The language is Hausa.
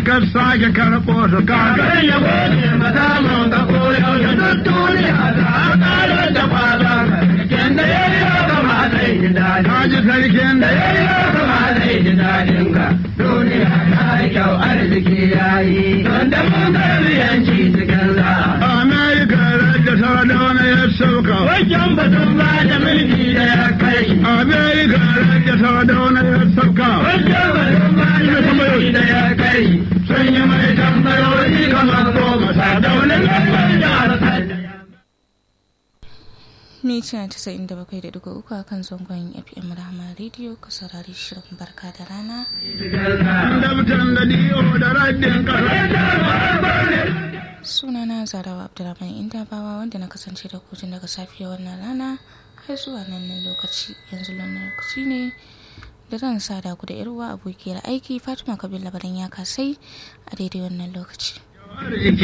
ka sake karɓo su kaga. Kan ya gode mata mun ka koyo da duk duniya ta ƙarar da kwazon Ken da ya yi haka ma zai ji daɗi. Kaji sarkin Da da ya yi haka ma zai ji daɗin ka. Duniya ta yi kyau arziki ya yi. Don da mun karbi yanci cikin za. Amerika da Sardauna ya sauka. Wajen batun ba da mulki da ya kai. Amerika da Sardauna ya sauka. Wajen batun ba da mulki da ya kai. Sun yi mai tambayoyi kamar goma sa daunin lambar jihar Sanda. mita casa'in da bakwai da dugu uku a kan zangon fm rahama rediyo ka saurari shirin barka da rana Dabtan da diyo da raddin ƙasa. sunana zarawa abdulrahman indabawa wanda na kasance da kotun daga safiya wannan rana har zuwa nan lokaci yanzu wannan lokaci ne da zan sada ku da yarwa abokiyar aiki fatima kabila labaran ya kasai a daidai wannan lokaci Arziki